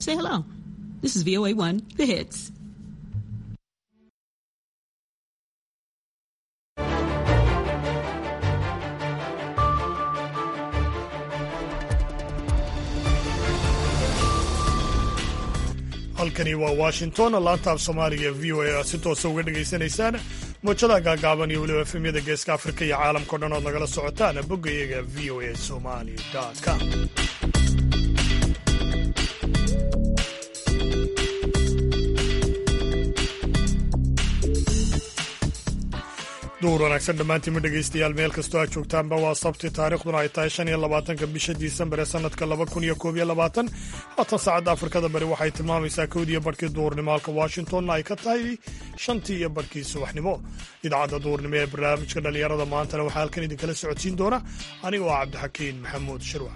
Say hello. This is VOA1, The Hits. halkani waa washington laanta af soomaaliga ee v o a aad si toosa uga dhegaysanaysaan muujadaha gaagaaban iyo weliba efemyada geeska afrika iyo caalamkao dhan ood nagala socotaan boggayaga v o a somali com duur wanaagsan dhammaantiinma dhegaystayaal meel kastoo aad joogtaanba waa sabti taariikhduna ay tahay shan iyo labaatanka bisha disembar ee sannadka laba kun iyo koob iyo labaatan haatan saacadda afrikada bari waxay tilmaamaysaa kowdiiyo barhkii duurnimo halka washingtonna ay ka tahay shantii iyo barhkii subaxnimo idaacadda duurnimo ee barnaamijka dhallinyarada maantana waxaa halkan idinkala socodsiin doona aniga oo cabdixakiin maxamuud shirwac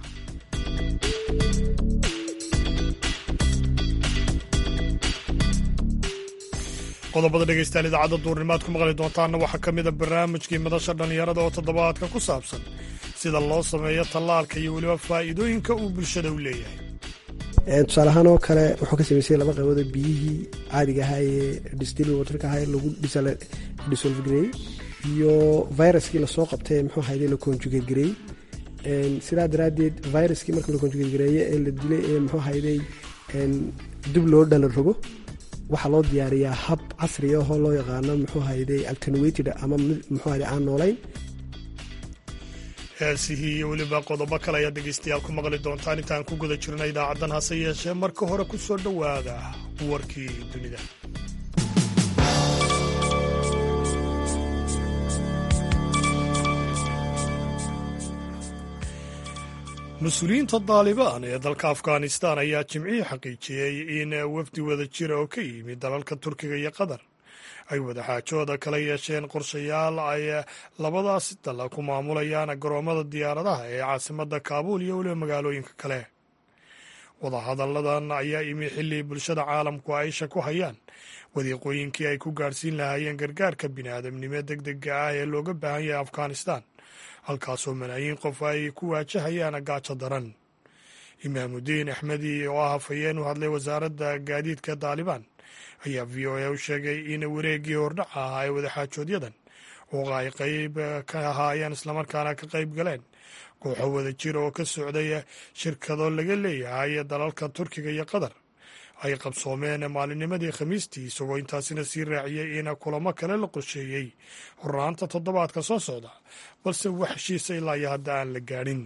qodobada dhegaystayaal idaacadda duurnimaad ku maqli doontaanna waxaa ka mida barnaamijkii madasha dhallinyarada oo toddobaadka ku saabsan sida loo sameeyo tallaalka iyo weliba faa'iidooyinka uu bulshada u leeyahay tusaale ahaan oo kale wuxuu ka samaysay laba qaybood oo biyihii caadiga ahaa ee distil waterka ahaa ee lagu disolfgareeyey iyo viruskii lasoo qabtay muxuu ahayde la conjugate gareeyey sidaa daraaddeed viruskii markii la conjugate gareeye ee la dilay ee muxuu ahayday dib loo dhala rogo waxaa loo diyaariyaa hab casri ahoo loo yaqaano muxuu hayday alternated ama muxuu hayday aan noolayn heesihii iyo weliba qodobo kale ayaad dhegaystayaal ku maqli doontaan intaan ku guda jirna idaacaddan hase yeeshee marka hore ku soo dhowaada warkii dunida mas-uuliyiinta daalibaan ee dalka afghanistan ayaa jimcihii xaqiijiyey in wafdi wada jira oo ka yimid dalalka turkiga iyo qatar ay wadaxaajooda kala yeesheen qorshayaal ay labadaasi dal ku maamulayaan garoommada diyaaradaha ee caasimadda kaabuul iyo weliba magaalooyinka kale wadahadalladan ayaa imi xilli bulshada caalamku aisha ku hayaan wadiiqooyinkii ay ku gaadhsiin lahaayeen gargaarka bini'aadamnimo deg dega ah ee looga baahan yahay afghanistan halkaasoo malaayiin qof ay ku waajahayaan gaajo daran imaamudiin axmedi oo ah hafayeen u hadlay wasaaradda gaadiidka daalibaan ayaa v o a u sheegay in wareeggii hordhaca ahaa ee wadaxaajoodyadan oo ay qayb ka ahaayeen islamarkaana ka qayb galeen kooxo wada jir oo ka socday shirkado laga leeyahay dalalka turkiga iyo qatar ay qabsoomeen maalinnimadii khamiistii isagoo intaasina sii raaciyey in kulamo kale la qorsheeyey hornaanta toddobaadka soo socda balse wax heshiisa ilaa iyo hadda aan la gaadhin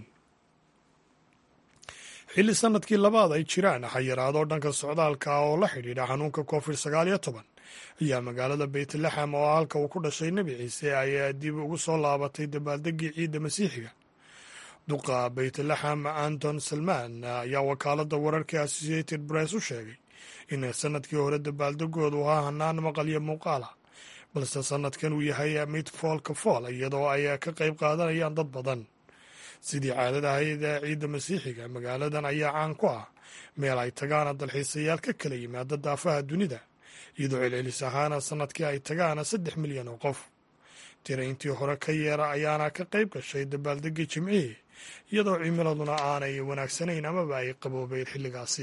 xilli sanadkii labaad ay jiraan xayiraado dhanka socdaalka ah oo la xidhiidha xanuunka covid sagaal iyo toban ayaa magaalada beytlaxam oo halka uu ku dhashay nebi ciise ay dib ugu soo laabatay dabaaldegii ciidda masiixiga duqa beytlaxam anton salmaan ayaa wakaaladda wararka associated press u sheegay in sanadkii hore dabaaldegoodu ahaa hanaan maqal iyo muuqaala balse sanadkan uu yahay mid foolka fool iyadoo ay ka qayb qaadanayaan dad badan sidii caadada ahayd ciidda masiixiga magaaladan ayaa caan ku ah meel ay tagaan dalxiisayaal ka kala yimaada daafaha dunida iyadoo celcelis ahaana sanadkii ay tagaan saddex milyan oo qof tira intii hore ka yeera ayaana ka qayb gashay dabaaldegii jimcihii iyadoo cimiladuna aanay wanaagsanayn amaba ay qaboobeyn xilligaasi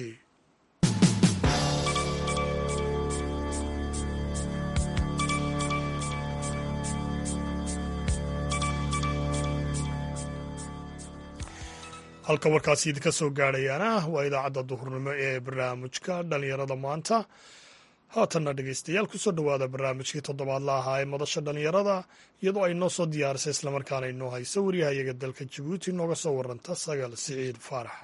halka warkaasi idinka soo gaadhayaana waa idaacadda duhurnimo ee barnaamijka dhallinyarada maanta haatanna dhegaystayaal kusoo dhowaada barnaamijkii toddobaadla ahaa ee madasha dhallinyarada iyadoo ay noo soo diyaarisay islamarkaana inoo hayso waryahayaga dalka jabuuti nooga soo waranta sagaal siciid faarax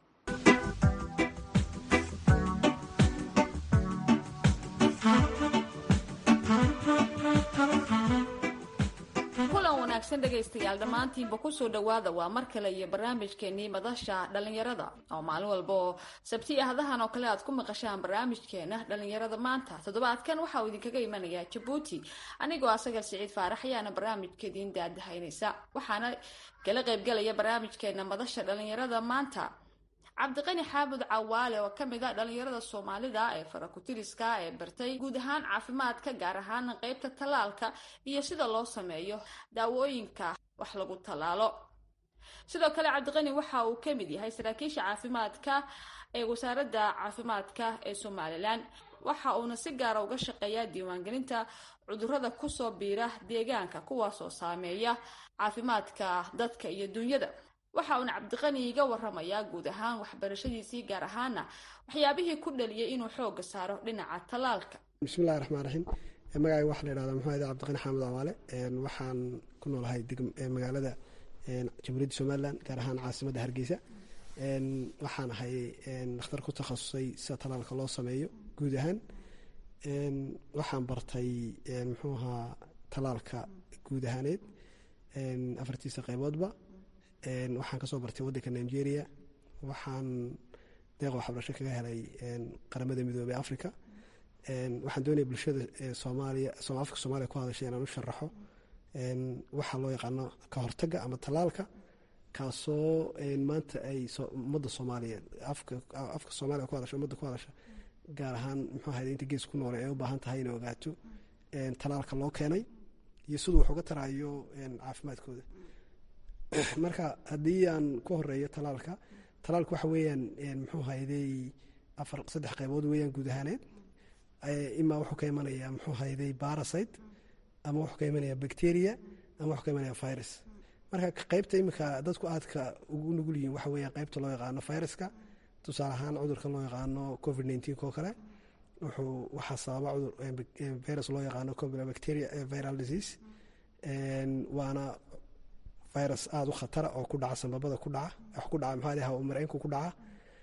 dhegaystayaal dhammaantiinba kusoo dhowaada waa mar kale iyo barnaamijkeenii madasha dhallinyarada oo maalin walba oo sabti ahdahan oo kale aad ku maqashaan barnaamijkeena dhallinyarada maanta toddobaadkan waxa uu idinkaga imanayaa jabuuti anigoo asagal siciid faarax ayaana barnaamijka idiin daadahaynaysa waxaana kala qaybgalaya barnaamijkeena madasha dhallinyarada maanta cabdiqani xaamud cawaale oo ka mid a dhallinyarada soomaalida ee farakutiriska ee bartay guud ahaan caafimaadka gaar ahaan qeybta tallaalka iyo sida loo sameeyo daawooyinka wax lagu tallaalo sidoo kale cabdiqani waxa uu ka mid yahay saraakiisha caafimaadka ee wasaaradda caafimaadka ee somalilan waxa uuna si gaara uga shaqeeyaa diiwaangelinta cudurrada kusoo biira deegaanka kuwaasoo saameeya caafimaadka dadka iyo dunyada waxa uuna cabdiqani iga waramayaa guud ahaan waxbarashadiisii gaar ahaana waxyaabihii ku dhaliyay inuu xooga saaro dhinaca tallaalka bismillahi raxmaan raxiim magacayga waxaa la yidhahdaa muxuu ahda cabdiqani xaamud awaale waxaan ku noolahay magaalada jamhuuriyadda somalilan gaar ahaan caasimadda hargeysa waxaan ahay dhakhtar ku takhasusay sida tallaalka loo sameeyo guud ahaan waxaan bartay muxuu ahaa tallaalka guud ahaaneed afartiisa qayboodba waxaan kasoo bartay waddanka nigeria waxaan deeq waxbarasho kaga helay qaramada midoobey africa waxaan doonaya bulshada soomaaliya afka soomaliya ku hadashay inaan u sharaxo waxaa loo yaqaano ka hortaga ama tallaalka kaasoo maanta ay ummadda soomaaliyeed afka soomaaliya ku hadasha ummadda ku hadasha gaar ahaan muxuu ahayd inta gees ku noole ay u baahan tahay inay ogaato tallaalka loo keenay iyo siduu wax uga taraayo caafimaadkooda marka haddii aan ku horeeyo tallaalka tallaalka waxa weeyaan muxuu hayday afar saddex qaybood weeyaan guud ahaaneed imaa wuxuu ka imanayaa muxuu hayday barasite ama wuxuu ka imanaya bacteria ama wuxuu ka imanaya virus marka qaybta iminka dadku aadka ugu nugul yihiin waxa weeyaan qaybta loo yaqaano viruska tusaale ahaan cudurkan loo yaqaano covid nineteen oo kale wuxuu waxaa sababa cudur virus loo yaqaano bacteria viral disease waana virus aada u khatara oo ku dhaca sanbabada ku dhaca wax ku dhaca maxaa hawa mareenku ku dhaca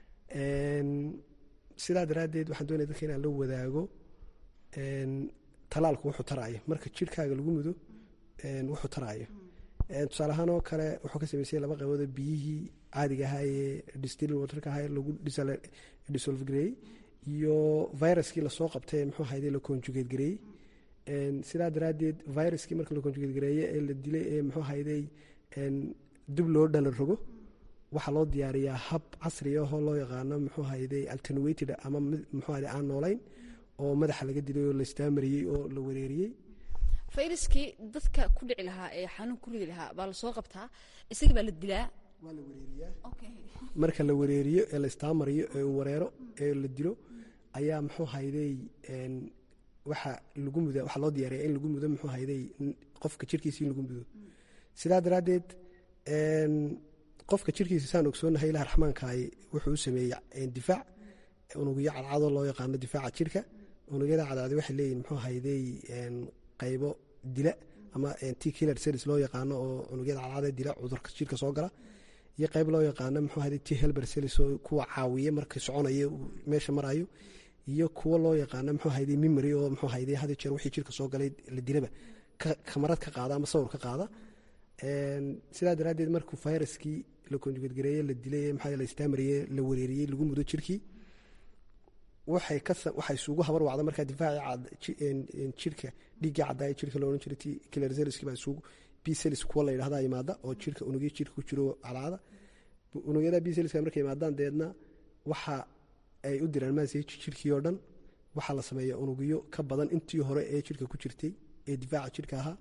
sidaa daraaddeed waxaan doonaya dadka inaan la wadaago talaalku wuxuu taraayo marka jirhkaaga lagu mudo wuxuu taraayo tusaale ahaan oo kale wuxuu ka sameysay laba qaybood biyihii caadiga ahaa ee distil waterka ahaa lagu dissolve gareeyey iyo viruskii lasoo qabtay muxuu ahayde la conjugate gareeyey sidaa daraaddeed viruskii marka la conjugate gareeye ee la dilay ee muxuu ahayday dib loo dhala rogo waxaa loo diyaariyaa hab casri ahoo loo yaqaano muxuu ahayday alternated ama muxuu ahayday aan noolayn oo madaxa laga dilay oo la istaamariyey oo la wareeriyey fayraskii dadka ku dhici lahaa ee xanuun ku ridi lahaa baa lasoo qabtaa isagii baa la dilaa waa la wareeriyaa marka la wareeriyo ee la istaamariyo ee uu wareero ee la dilo ayaa muxuu hayday waxa lagu muda waxaa loo diyaariyaa in lagu mudo muxuu hayday qofka jirkiisa in lagu mudo sidaa daraaddeed qofka jirkiisa saan ogsoonahay ilaah raxmaankaay wuxuu u sameeyey difaac unugyo cadcado loo yaqaano difaaca jirka unugyada cadcadi waxay leeyihin muxuu hayday qaybo dila ama t killer series loo yaqaano oo unugyada cadcada dila cudurka jirka soo gala iyo qayb loo yaqaano muxuu hayday t helber series oo kuwa caawiya marka soconaya meesha marayo iyo kuwo loo yaqaano muxuu hayday memory oo muxuu hayday had jeer wixii jirka soo galay la dilaba kamarad ka qaada ama sawir ka qaada sidaa daraaddeed markuu viruskii la konjugadgareeye la dilay maxaa la istaamariyey la wareeriyey lagu mudo jirkii waxay ka waxay isugu habar wacda markaa difaaci jirka dhiiggii caddaaya jirka loo odhan jiray t kilerzelski baa isugu bcelis kuwa la yidhahdaa yimaada oo jirka unugyo jirka ku jiro cadcaada unugyada bceliska markay yimaadaan deedna waxa ay u diraan maaseji jirkii oo dhan waxaa la sameeya unugyo ka badan intii hore ee jirka ku jirtay ee difaaca jirka ahaa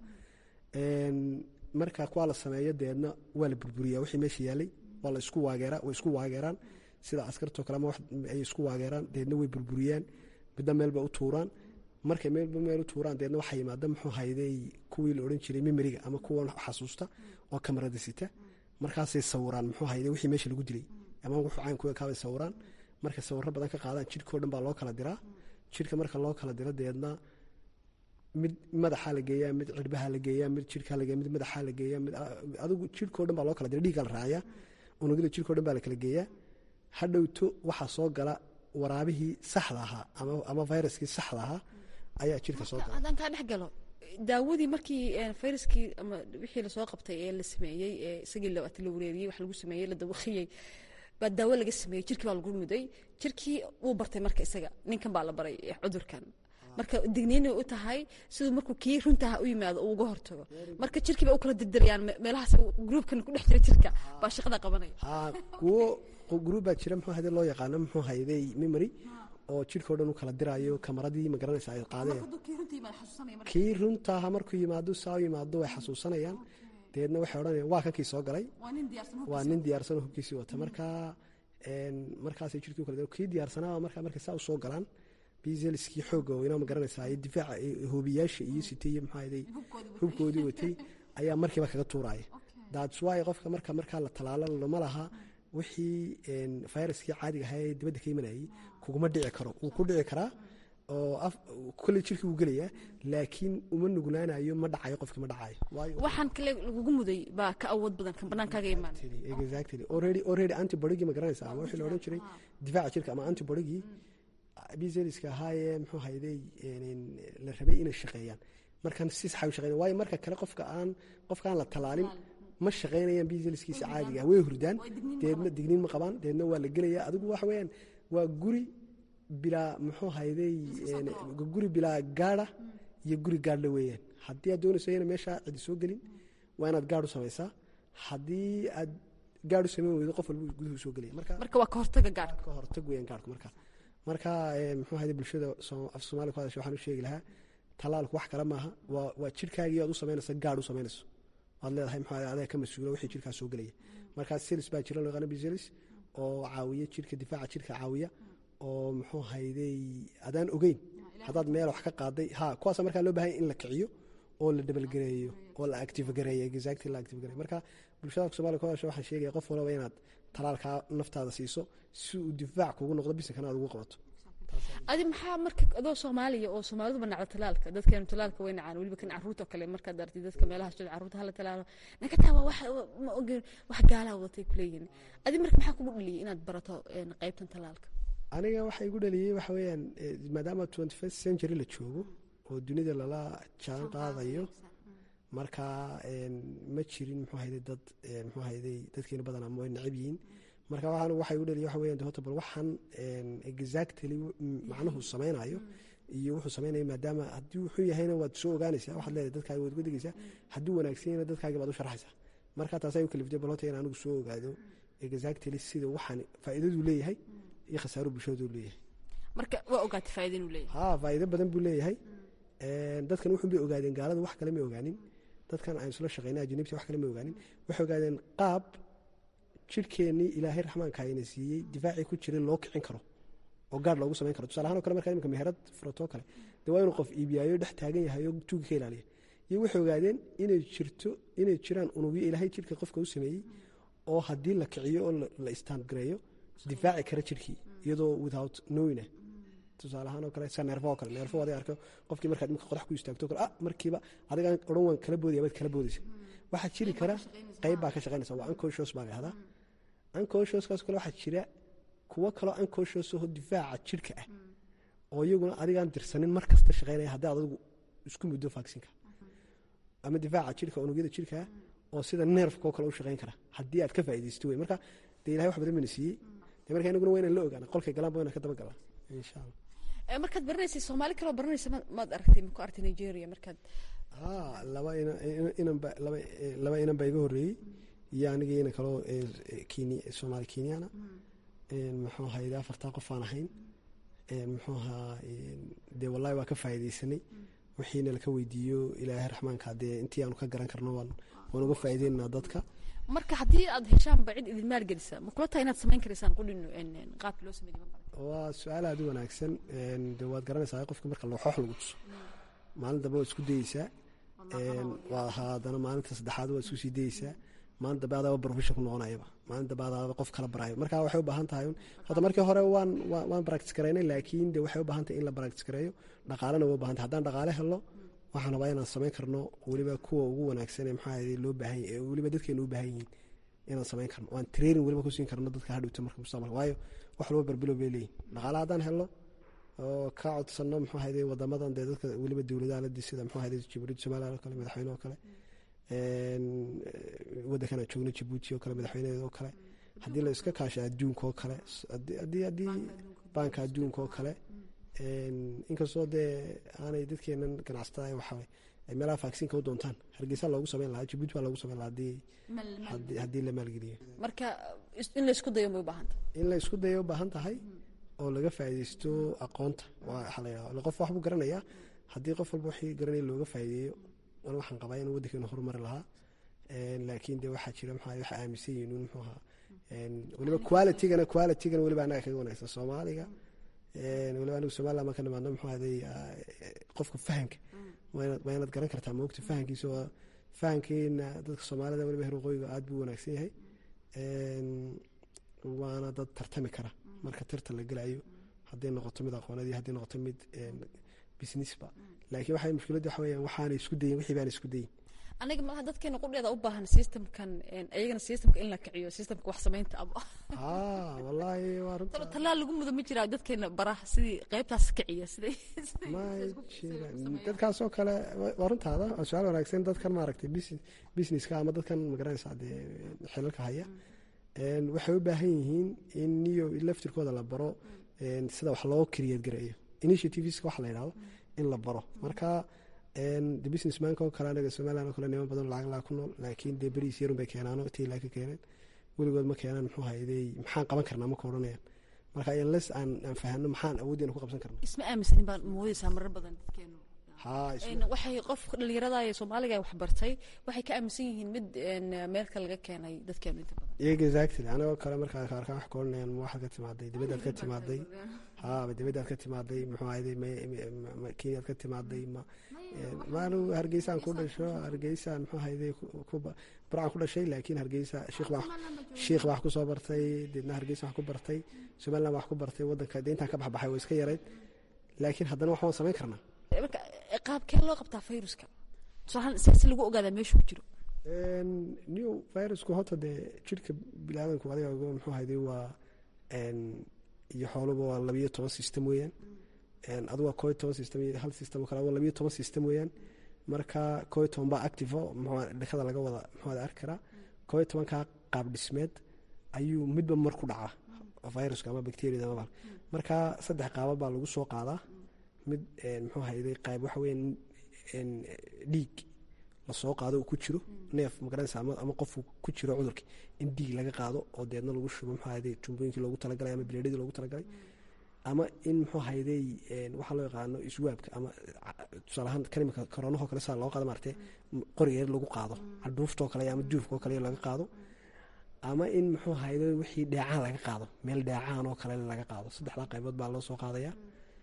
marka kuwaa la sameeyo deedna waa la burburiyaa wixii meesha yaalay waa la isku waageeraa way isku waageeraan sida askartoo kale ama ay isku waageeraan deedna way burburiyaan midna meelba u tuuraan markay meelba meel u tuuraan deedna waxaa yimaada muxuu hayday kuwii la odhan jiray memeriga ama kuwa xasuusta oo kamarada sita markaasay sawiraan muxuu hayday wixii meesha lagu dilay ama wuxuu caynkuwa kaabay sawiraan markay sawirro badan ka qaadaan jirhkao dhan baa loo kala diraa jirka marka loo kala diro deedna mid madaxaa la geeyaa mid cirbaha la geeyaa mid jirkaa la geeya mid madaxaa la geeyaa mid adigu jirhkao dhan baa loo kala dira dhiiggaa la raaciyaa unugyada jirkao dhan baa la kala geeyaa hadhowto waxaa soo gala waraabihii saxda ahaa ama viruskii saxda ahaa ayaa jirka soo gala haddaan kaa dhex galo daawadii markii fayraskii ama wixii lasoo qabtay ee la sameeyey ee isagii la wareeriyey wax lagu sameeyey la dawaqiyey baa daawo laga sameeyey jirkii baa lagu muday jirkii wuu bartay marka isaga ninkan baa la baray cudurkan marka digniinay u tahay siduu markuu kii runtaha u yimaado uu uga hortago marka jirkii bay u kala dirdirayaan meelahaas gruubkan ku dhex jira jirka baa shaqada qabanaya kuwo gruub baa jira muxuu hayday loo yaqaano muxuu hayday memory oo jirkao dhan u kala diraayo kamaradii magaranaysa ay qaadeen kii runtaaha markuu yimaado saa u yimaado way xasuusanayaan dabeedna waxay odhanayaan waa kankii soo galay waa nin diyaarsan waa nin diyaarsanoo hubkiisii wata marka markaasay jirkii kale kii diyaarsanaa marka markay saa u soo galaan bizelskii xoogga weynaa ma garanaysaa iyo difaaca hoobiyaasha iyo sitay iyo maxaa ahaday hubkoodii watay ayaa markiiba kaga tuuraya that's why qofka marka markaa la talaalo lama laha wixii viruskii caadiga ahaa ee dibadda ka imanayay kuguma dhici karo wuu ku dhici karaa oo kolley jirkii wuu gelayaa laakiin uma nuglaanayo ma dhacayo qofkii ma dhacayo waayo waxaan kale lagugu muday baa ka awood badan kan bannaankaaga imaan exactly already already antibodygii ma garanaysaa ama wixii la odhan jiray difaaca jirka ama antibodygii bizeliska ahaayee muxuu hayday la rabay inay shaqeeyaan markan si saxa u shaqeyn waayo marka kale qofka aan qofka aan la talaalin ma shaqeynayaan bizeliskiisa caadiga ah way hurdaan deedna digniin ma qabaan deedna waa la gelaya adigu waxa weeyaan waa guri bilaa muxuu hayday guri bilaa gaadha iyo guri gaadhla weeyaan haddii aad doonayso ina meeshaa cidi soo gelin waa inaad gaadh u samaysaa haddii aad gaadh u samayn weydo qof walba guduhu soo gelaya marka marka waa ka hortaga gaadhka ka hortag weeyaan gaadhku marka marka muxuu hayday bulshada af soomaaliya ku hadasha waxaan u sheegi lahaa talaalku wax kale maaha waa waa jirhkaagii aad u samaynaysa gaadh u samaynayso waad leedahay muxuu adaa ka mas-uula wixii jirkaa soo gelaya marka selis baa jira loo yaqaano biselis oo caawiya jirka difaaca jirka caawiya oo muxuu hayday adaan ogeyn haddaad meel wax ka qaaday ha kuwaasa markaa loo bahanya in la kiciyo oo la dhabalgareeyo oo la active gareeyo exactly la active gareeyo marka bulshada somalia ku hadasha waxaan sheegaya qof walaba inaad talaalkaa naftaada siiso si uu difaac kugu noqdo bisinkana aad ugu qabato adi maxaa marka adoo soomaaliya oo soomaaliduba nacdo talaalka dadkeenu talaalka way nacaan weliba kan caruurta kale markaad artid dadka meelaha socda caruurta hala talaalo naga taawa wax ma ogeen wax gaalaa watay kuleeyihin adi marka maxaa kugu dhaliyay inaad barato qaybtan talaalka aniga waxa igu dhaliyey waxa weeyaan maadaama twenty first century la joogo oo dunida lala jaan qaadayo marka ma jirin muxuu hayday dad muxuu hayday dadkeenu badan ama way necab yihiin marka waxaan waxa igu dhaliya waxa weeyaan de horta bal waxaan exactly macnuhu samaynayo iyo wuxuu samaynayo maadaama haddii wuxuu yahayna waad soo ogaanaysaa waxaad leedahay dadkaaga waad uga digaysaa hadduu wanaagsan yahayna dadkaaga baad u sharxaysaa marka taasay u kaliftay bal horta in anigu soo ogaado exactly sida waxaan faa'iidaduu leeyahay iyo khasaaro bulshadu leeyahay marka waa ogaatay faa'iida inuu leeyahay ha faa'iido badan buu leeyahay dadkan wuxun bay ogaadeen gaalada wax kale ma ogaanin dadkan aan isla shaqaynay ajnibta wax kale ma ogaanin waxay ogaadeen qaab jirhkeennii ilaahay raxmaanka ayna siiyey difaacii ku jiray loo kicin karo oo gaar loogu samayn karo tusaale ahaan o kale markaa imika meherad furatoo kale dee waa inuu qof iibiyaayo dhex taagan yahay oo tuuga ka ilaaliya iyo waxay ogaadeen inay jirto inay jiraan unugyo ilaahay jirka qofka u sameeyey oo haddii la kiciyo oo la istaangareeyo difaaci kara jirkii iyadoo without knowing tusaale ahaan oo kale sa neerfo oo kale neerfo aday arko qofkii markaad imika qodax ku istaagto kale ah markiiba adigaan odhan waan kala boodaya baad kala boodaysa waxaa jiri kara qayb baa ka shaqaynaysa waa unconscious baa la yahdaa unconsciouskaas kale waxaa jira kuwo kaloo unconscious oo difaaca jirka ah oo iyaguna adigaan dirsanin mar kasta shaqaynaya haddii aad adigu isku muddo vaccine-ka ama difaaca jirka unugyada jirkaa oo sida neerfka oo kale u shaqayn kara haddii aad ka faa'iidaysto wey marka dee ilahay wax badan bayna siiyey dee marka inaguna waa inaan la ogaana qolkay galaan ba inaan ka daba galaa insha allah markaad baranaysay soomaali kaloo baranaysa maad aragtay ma ku artay nigeria markaad ha laba inanba laba laba inan baa iga horreeyey iyo aniga inan kaloo kenya soomaali kenyana muxuu ahayde afartaa qof aan ahayn muxuu ahaa dee wallahi waa ka faa'iidaysanay wixiina laka weydiiyo ilaahay raxmaanka dee intii aanu ka garan karno waan waan uga faa'iideynaa dadka marka haddii aad heshaanba cid idin maalgelisa ma kula tahay inaad samayn karaysaan qudhin qaabki loo sameeyay waa su-aal aad u wanaagsan de waad garanaysaa qofka marka looxoox lagu tuso maalin dambe waad isku dayeysaa waa haddana maalinta saddexaad waad isku sii dayeysaa maalin dambe adaaba profession ku noqonayaba maalin dambe adaaba qof kala barayo marka waxay u baahan tahay horta markii hore waan waan practice garaynay laakiin de waxay u baahan tahay in la practice gareeyo dhaqaalena waa u baahan tahay haddaan dhaqaale helno waxaan rabaa inaan samayn karno weliba kuwa ugu wanaagsan ee maxaa ahayd loo baahan yahay weliba dadkeena u baahan yihiin inaan samayn karno waan training weliba ku siin karno dadka hadhowta marka mustaqbalka waayo wax walba barbilow bay leeyihin dhaqaale haddaan helno oo ka codsanno muxuu ahayd wadamadan dee dadka weliba dowladaha ladii sida muxuu ahayd jibuuti somaliland oo kale madaxweyne oo kale waddankan aan joogno jibuuti oo kale madaxweyneheeda oo kale haddii la iska kaasha adduunka oo kale haddii haddii baanka adduunka oo kale inkastoo dee aanay dadkeenan ganacsatada waxaa ay meelaha vaccine-ka u doontaan hargeysa loogu sameyn lahaa jibuuti baa loogu sameyn lahaa haddii haddii la maalgeliyo marka in la isku dayo may u baahan tahay in la isku dayo u baahan tahay oo laga faa'iidaysto aqoonta waxaa la yidhaha qof wax buu garanayaa haddii qof walba wixii garanaya looga faa'iideeyo an waxaan qabaa inuu waddankeenu horumari lahaa laakiin de waxaa jira maxaa waxa aaminsan yihiin un muxuu ahaa weliba qualitygana qualitygana weliba annaga kaga wanaagsan soomaaliga weliba anigu somaliland marka nimaadno muxuu ahaday qofka fahamka waa inaad garan kartaa moogta fahamkiisa waa fahamkeena dadka soomaalida weliba heer waqooyiga aad buu wanaagsan yahay waana dad tartami kara marka tartan la gelayo hadday noqoto mid aqoonadii hadday noqoto mid businessba laakiin waxay mushkiladda waxa weeyaan waxaanay isku dayin wixii baana isku dayin aniga malaha dadkeena qudheeda u baahan systemkan iyagana systemka in la kiciyo systemka wax samaynta aba haa wallaahi waa runta tallaal lagu mudo ma jiraa dadkeena baraha sidii qaybtaas kiciya siday ma jiraan dadkaasoo kale waa runtaada waa su-aal wanaagsan dadkan maaragtay businesska ama dadkan magaranaysa dee xilalka haya waxay u baahan yihiin in niyo laftirkooda la baro sida wax loo create gareeyo initiativeska waxa la yidhahdo in la baro marka de businessmanka oo kale anaga somaliland oo kale niman badan lacag laa ku nool laakiin dee beriis yarun bay keenaano tiilaa ka keeneen weligood ma keenaan muxuu hayday maxaan qaban karnaa ma ka odhanayaan marka unless aan aan fahano maxaan awooddeena ku qabsan karnaa isma aaminsanin baan moodaysaa marar badan dadkeenu haa waxay qof dhalinyarada ee soomaaliga wax bartay waxay ka aaminsan yihiin mid meelka laga keenay dadkeenu inta badan iyaga exactly anagoo kale markaa arkaan wax ka odhanayaan ma waxaad ka timaaday dibaddaad ka timaaday haa dibaddaad ka timaaday muxuu ahayday kenyaad ka timaaday ma maanu hargeysaan ku dhasho hargeysaan muxuu ahayday burcaan ku dhashay laakiin hargeysa shiikh baa shiikh baa wax ku soo bartay deedna hargeysa wax ku bartay somaliland baa wax ku bartay waddanka dee intaan ka baxbaxay waa iska yarayd laakiin haddana wax waan samayn karnaa marka qaabkee loo qabtaa fayruska tusaalahaan si lagu ogaadaa meeshuu jiro new virusku horta dee jirka biniaadanku adiga muxuu ahayday waa iyo xooluba waa labiyo toban system weeyaan adu waa koo toban system iyo hal system oo kale waa labiyo toban system weeyaan marka koo toban baa active o muxuu dhakada laga wada muxuu wada arki karaa koo tobankaa qaab dhismeed ayuu midba mar ku dhacaa viruska ama bacteriada ama marka saddex qaaba baa lagu soo qaadaa mid muxuu hayday qayb waxa weeyaan dhiig lasoo qaado uu ku jiro neef magaranaysa ama qofku ku jiro cudurkii in dhiig laga qaado oo deedna lagu shubo muxuu hayday jumbooyinkii loogu talagalay ama bileedhadii loogu talagalay ama in muxuu hayday waxaa loo yaqaano iswaabka ama tusaalahaan kalimaka koronahoo kale saa loo qaado maartee qorigeer lagu qaado cadhuuftoo kale ama duufkoo kale laga qaado ama in muxuu hayday wixii dheecaan laga qaado meel dheecaan oo kale laga qaado saddexdaa qaybood baa loo soo qaadaya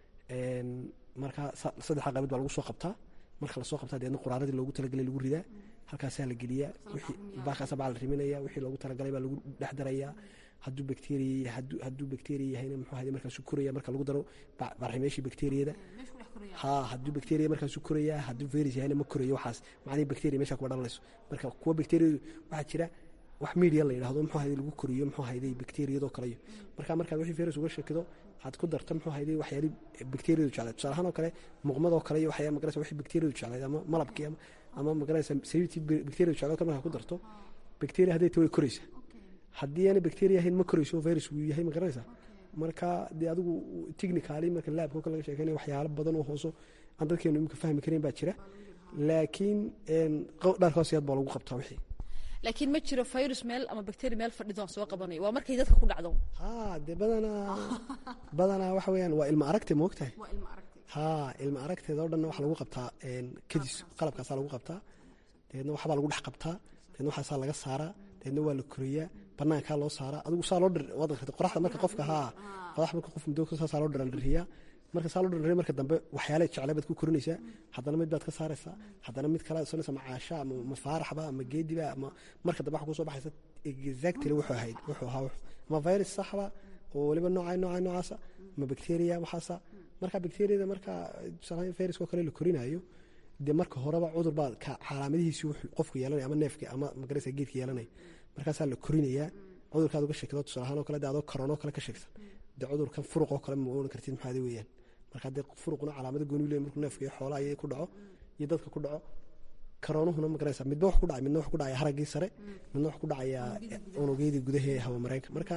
marka saddexdaa qaybood baa lagu soo qabtaa marka lasoo qabtaa deedna quraaradii loogu talagalay lagu ridaa halkaasaa la geliyaa baakaasa baa la riminaya wixii loogu talagalay baa lagu dhex darayaa hadduu bacteria hadduu bacteria yahayna muxuu hayday markaasuu koraya marka lagu daro barximeeshii bacteriyada ha hadduu bacteria markaasuu korayaa hadduu virus yahayna ma korayo waxaas macnihii bacteria meesha kuwa dhalanayso marka kuwa bacteriyadu waxaa jira wax media la yidhahdo muxuu hayday lagu koriyo muxuu hayday bacteriyadoo kaleyo marka markaad wixii virus uga shakido aad ku darto muxuu hayday waxyaali bacteriyadu jeclayd tusaale ahaan oo kale muuqmadoo kale iyo waxyaa magaraysa wixii bacteriyadu jeclayd ama malabkii ama ama magaraysa saliidtii bacteriyadu jeclayd kale markaa ku darto bacteria hadday ta way koraysa haddii aana bacteria ahayn ma korayso virus wuu yahay ma garanaysa marka dee adigu technically marka laabka kale laga sheekeynaya waxyaalo badan oo hooso aan dadkeenu imika fahmi karayn baa jira laakiin dhaarka hoos yaad baa lagu qabtaa wixii laakiin ma jiro virus meel ama bacteria meel fadhido aan soo qabanayo waa markay dadka ku dhacdo ha dee badanaa badanaa waxa weeyaan waa ilma aragte ma ogtahay ha ilma aragteeda oo dhanna waxa lagu qabtaa kadis qalabkaasaa lagu qabtaa dabeedna waxbaa lagu dhex qabtaa dabeedna waxaasaa laga saaraa dabeedna waa la koriyaa banaankaa loo saaraa adigu saa loo dhir wadanka qoraxda marka qofka haa qorax marka qof muddo saasaa loo dhirandhiriyaa marka saa loo dhirandhiriya marka dambe waxyaalaha jeclay baad ku korinaysaa haddana mid baad ka saaraysaa haddana mid kale sanaysa ma caasha ama ma faaraxba ama geediba ama marka dambe waxa kusoo baxaysa exactly wuxuu ahayd wuxuu ahaa ama virus saxba oo weliba noocaa noocaa noocaasa ama bacteria waxaasa marka bacteriyada marka tusaalahaan viruska oo kale la korinayo dee marka horeba cudur baa calaamadihiisi wuxuu qofku yeelanaya ama neefka ama magaraysa geedka yeelanaya markaasaa la korinayaa cudurkaad uga sheegto tusaalahaan oo kale de adoo karoonoo kale ka sheegsan dee cudurkan furuq oo kale ma oran kartid maxaadi weeyaan marka dee furuquna calaamado gooni leey markuu neefka iyo xoolaha iyo ku dhaco iyo dadka ku dhaco karoonuhuna magaraysa midba wax ku dhacay midna wax ku dhacaya haraggii sare midna wax ku dhacaya unugyadii gudaha ee hawa mareenka marka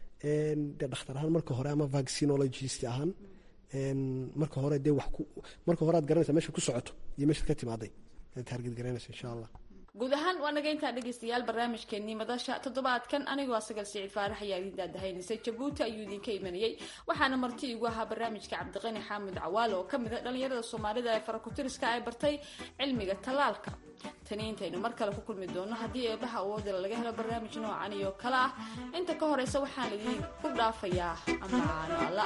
dee dhakhtar ahaan marka hore ama vaccinologist ahaan marka hore dee wax ku marka hore aad garanaysa meesha ku socoto iyo meeshaad ka timaaday aad target garanaysa insha allah guud ahaan waa naga intaa dhegaystayaal barnaamijkeenii madasha toddobaadkan anigoo sagal siciid faarax ayaa idin daadahaynasay jabuuti ayuu idinka imanayey waxaana marti igu ahaa barnaamijka cabdiqani xaamud cawaale oo kamid a dhalinyarada soomaalida ee farakutiriska ay bartay cilmiga tallaalka tani intaynu mar kale ku kulmi doono haddii eebaha awoodala laga helo barnaamij noocan iyo kale ah inta ka horeysa waxaan idin ku dhaafayaa amaano alla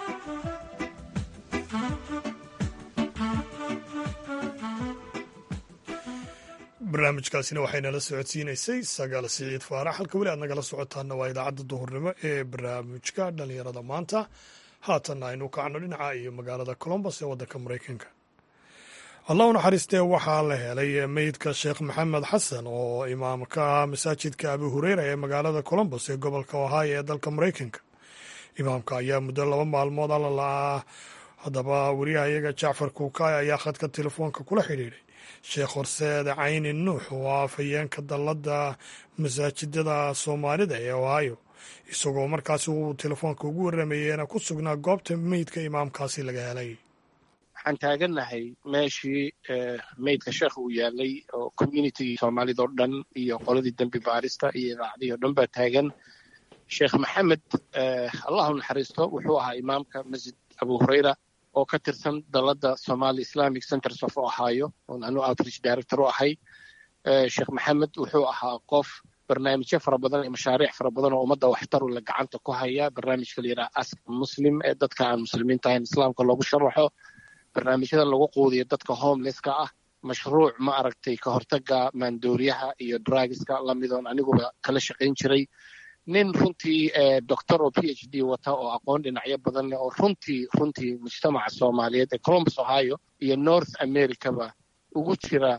barnaamijkaasina waxaynala socodsiinaysay sagaal siciid faarax halka weli aad nagala socotaana waa idaacadda duhurnimo ee barnaamijka dhalinyarada maanta haatanna aynu kacno dhinaca iyo magaalada colombos ee waddanka maraykanka allah u naxariistee waxaa la helay meydka sheekh maxamed xasan oo imaamka ah masaajidka abi hureyra ee magaalada colombos ee gobolka ohio ee dalka maraykanka imaamka ayaa muddo laba maalmood alla la-ah haddaba wariyaha iyaga jacfar kuukaay ayaa khadka telefoonka kula xidhiidhay sheekh horseed cayni nuux oo ah afhayeenka dalladda masaajidada soomaalida ee ohio isagoo markaasi uu telefoonka ugu warramayeyna ku sugnaa goobta meydka imaamkaasi laga helay waxaan taagannahay meeshii meydka sheekh uu yaalay oo communitigii soomaalida oo dhan iyo qoladii dembi baarista iyo idaacadihii o dhan baa taagan sheekh maxamed allahu naxariisto wuxuu ahaa imaamka masjid abu hureyra oo ka tirsan dalladda somali islamic centers of ohio oon anu outreach director u ahay sheekh maxamed wuxuu ahaa qof barnaamijyo fara badan iyo mashaariic fara badan oo ummadda waxtaru la gacanta ku haya barnaamijka la yidhaha ask muslim ee dadka aan muslimiinta ahayn islaamka loogu sharaxo barnaamijyada lagu quudiyo dadka homelesska ah mashruuc ma aragtay ka hortaga maandooriyaha iyo drugiska lamidoon aniguba kala shaqayn jiray nin runtii doctor oo p h d wata oo aqoon dhinacyo badan leh oo runtii runtii mujtamaca soomaaliyeed ee columbus ohio iyo north americaba ugu jira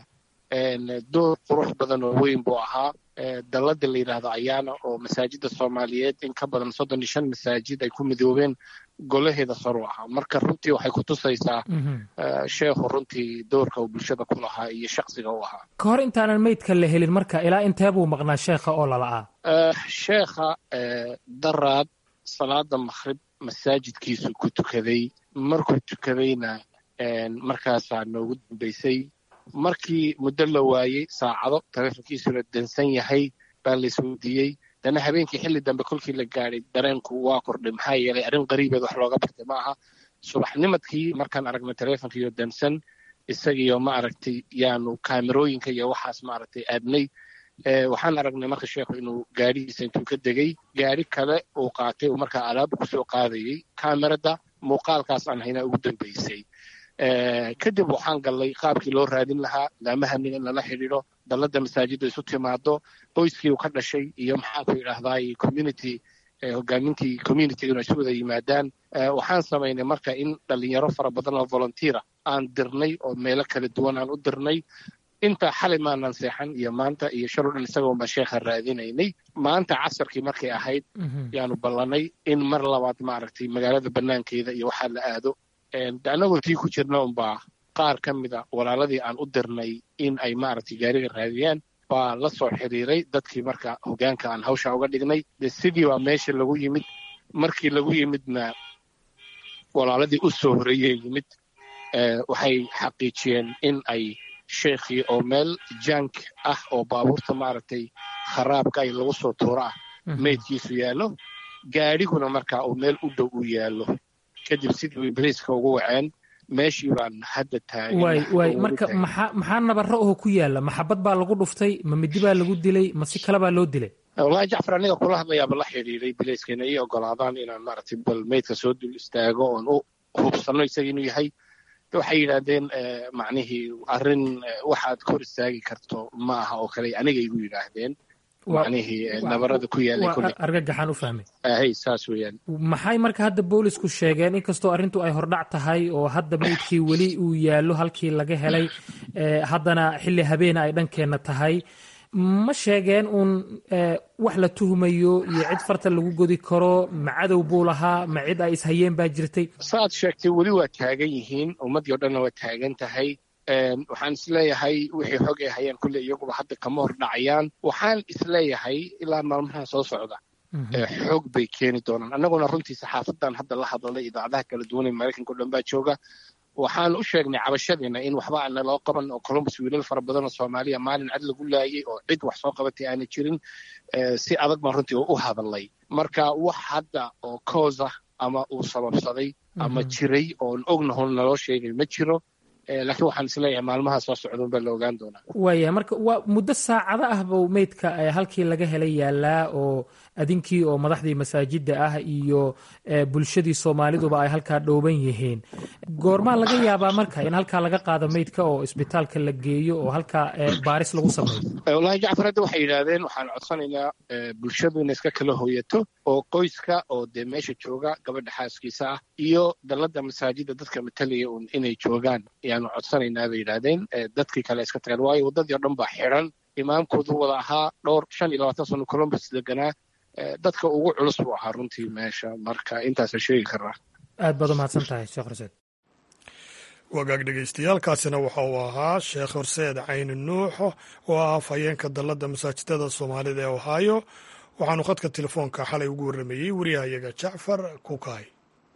door qurux badan oo weyn buu ahaa dalladda la yidhaahdo ayaana oo masaajidda soomaaliyeed in ka badan soddon iyo shan masaajid ay ku midoobeen golaheeda sor u ahaa marka runtii waxay ku tusaysaa sheekhu runtii doorka uu bulshada ku lahaa iyo shaksiga u ahaa ka hor intaanan meydka la helin marka ilaa intee buu maqnaa sheekha oo lala'aa sheekha daraad salaada makhrib masaajidkiisu ku tukaday markuu tukadayna markaasaa noogu dambaysay markii muddo la waayey saacado taleefonkiisuna dansan yahay baa la isweydiiyey dana habeenkii xilli dambe kolkii la gaadhay dareenku waa kordhay maxaa yeelay arrin qariibeed wax looga bartay ma aha subaxnimadkii markaan aragnay taleefonkiiyo dansan isagiyo ma aragtay yaanu kaamerooyinka iyo waxaas ma aragtay aadnay waxaan aragnay marka sheekhu inuu gaadhigiisa intuu ka degay gaadhi kale uu qaatay uu markaa alaaba kusoo qaadayey kaamerada muuqaalkaas aan haynaa ugu dambaysay kadib waxaan gallay qaabkii loo raadin lahaa laamahaniga in lala xidhiidho dalladda masaajidda isu timaado qoyskii uu ka dhashay iyo maxaanku idhaahdaay community hogaamintii communitiga inay isu wada yimaadaan waxaan samaynay marka in dhalinyaro fara badan oo volunteera aan dirnay oo meelo kala duwan aan u dirnay inta xalay maanan seexan iyo maanta iyo shal o dhan isagoo baan sheekha raadinaynay maanta casarkii markay ahayd yaanu ballanay in mar labaad maaragtay magaalada banaankeeda iyo waxaa la aado annagoo tii ku jirna unbaa qaar ka mida walaaladii aan u dirnay in ay maaragtay gaariga raadiyaan baa la soo xiriiray dadkii marka hogaanka aan hawsha uga dhignay de sidii baa meesha lagu yimid markii lagu yimidna walaaladii u soo horreeyey yimid waxay xaqiijiyeen in ay sheekhii oo meel jank ah oo baabuurta maaragtay kharaabka ay lagu soo tuuro ah meydkiisu yaallo gaadhiguna marka uu meel u dhow u yaallo kadib sidii way bariiska ugu waceen meeshii baan hadda waay waay marka maxaa maxaa nabaro oo ku yaalla maxabad baa lagu dhuftay ma midi baa lagu dilay ma si kale baa loo dilay wallahi jacfar aniga kula hadlayaaba la xidhiiray bilayskana ii ogolaadaan inaan maaragtay bal meydka soo dul istaago oon u hubsanno isaga inuu yahay waxay yidhaahdeen macnihii arrin waxaad kor istaagi karto ma aha oo kale aniga igu yidhaahdeen macnihii nabarada ku yaalay argagaxaan u fahmay hay saas weeyaan maxay marka hadda boolisku sheegeen inkastoo arrintu ay hordhac tahay oo hadda meydkii weli uu yaallo halkii laga helay haddana xilli habeena ay dhankeenna tahay ma sheegeen uun wax la tuhmayo iyo cid farta lagu godi karo ma cadow buu lahaa ma cid ay ishayeen baa jirtay saaad sheegtay weli waa taagan yihiin ummaddii o dhanna waa taagan tahay waxaan isleeyahay wixii xog ay hayaan kulle iyaguba hadda kama hor dhacayaan waxaan isleeyahay ilaa maalmahan soo socda xoog bay keeni doonaan annaguna runtii saxaafadan hadda la hadlalay idaacadaha kala duwan ee maraykanka o dhan baa jooga waxaan u sheegnay cabashadiina in waxba aana loo qaban oo columbus wiilal fara badan oo soomaaliya maalin cad lagu laayay oo cid wax soo qabatay aana jirin si adag baan runtii u hadalay marka wax hadda oo koosa ama uu sababsaday ama jiray oon ognahon naloo sheegay ma jiro laakiin waxaan isleeyahay maalmaha soo socdun baa la ogaan doonaa waaya marka waa muddo saacado ah buu meydka halkii laga helay yaalaa oo adinkii oo madaxdii masaajidda ah iyo bulshadii soomaaliduba ay halkaa dhooban yihiin goormaa laga yaabaa marka in halkaa laga qaado meydka oo isbitaalka la geeyo oo halkaa baaris lagu sameeyo wallaahi jacfar hadda waxay yidhaahdeen waxaan codsanaynaa bulshadu inay iska kala hooyato oo qoyska oo dee meesha jooga gabadha xaaskiisa ah iyo dalladda masaajidda dadka matalaya un inay joogaan ayaanu codsanaynaa bay yidhaahdeen dadkii kale iska tageen waayo waddadii o dhan baa xiran imaamkoodu wada ahaa dhowr shan iyo labaatan sano columbus deganaa dadka ugu culus buu ahaa runtii meesha marka intaasa sheegi karaa aad baad u mahadsan tahay sheekh horseed wagaag dhegeystayaaalkaasina waxa uu ahaa sheekh horseed cayni nuuxo oo ah afhayeenka dalladda masaajidada soomaalida ee ohaayo waxaanu khadka telefoonka xalay ugu warrameeyey wariyahayaga jacfar kukaay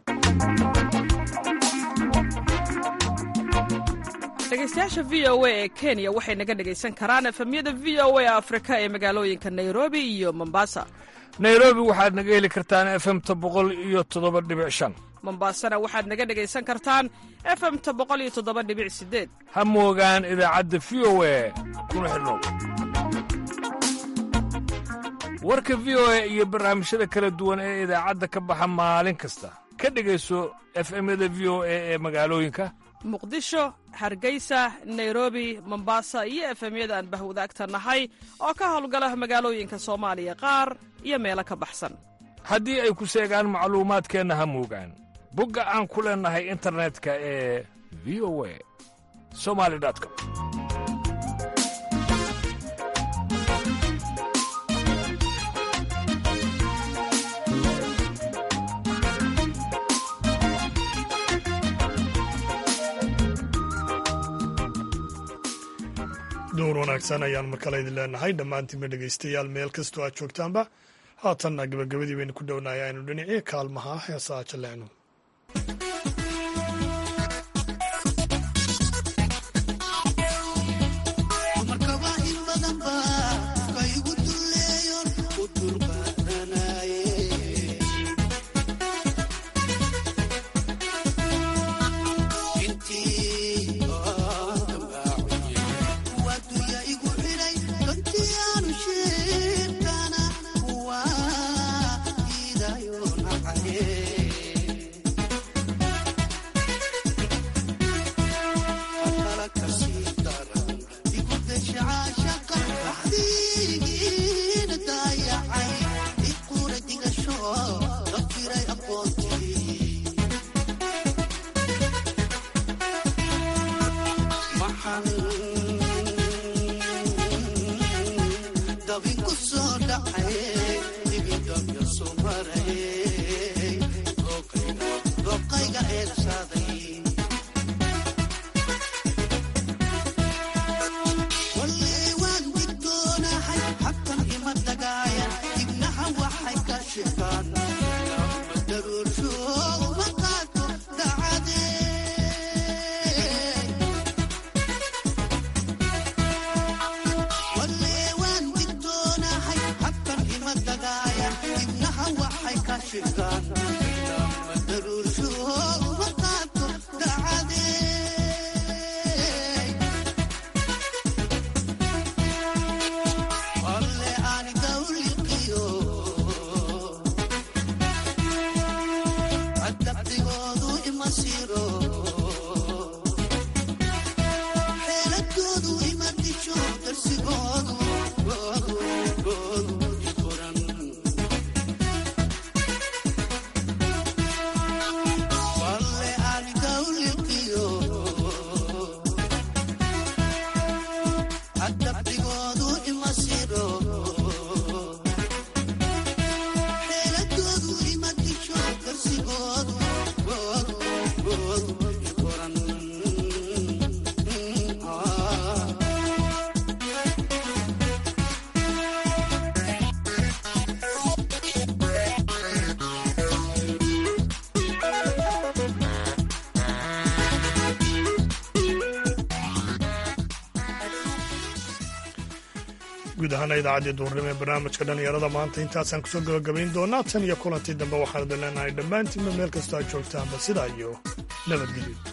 dhegeystayaasha v o a ee kenya waxay naga dhegaysan karaan efemyada v o a afrika ee magaalooyinka nairobi iyo mombasa nairobi waxaad naga heli kartaan efemta boqol iyo toddoba dhibic shan mombasana waxaad naga dhegaysan kartaan efemta boqol iyo toddoba dhibic sideed ha moogaan idaacadda v o a kuna xidhnow warka v o a iyo barnaamijyada kala duwan ee idaacadda ka baxa maalin kasta ka dhegayso efemyada v o a ee magaalooyinka muqdisho hargeysa nairobi mombasa iyo efemyada aan bahwadaagta nahay oo ka howlgala magaalooyinka soomaaliya qaar iyo meelo ka baxsan haddii ay ku seegaan macluumaadkeenna ha moogaan bogga aan ku leennahay internetka ee v o a somali com duur wanaagsan ayaan markale idin leenahay dhammaantiinba dhegaystayaal meel kastoo aad joogtaanba haatanna gabagabadii baynu ku dhownahay aynu dhinacii kaalmaha heesaa jalleecno guud ahaana idaacaddii duurnimo ee barnaamijka dhallinyarada maanta intaasaan kusoo gabagabayn doonaa tan iyo kulantii dambe waxaan idin leenahay dhammaantiinba meel kastoo aad joogtaanba sidaa iyo nabadgelyo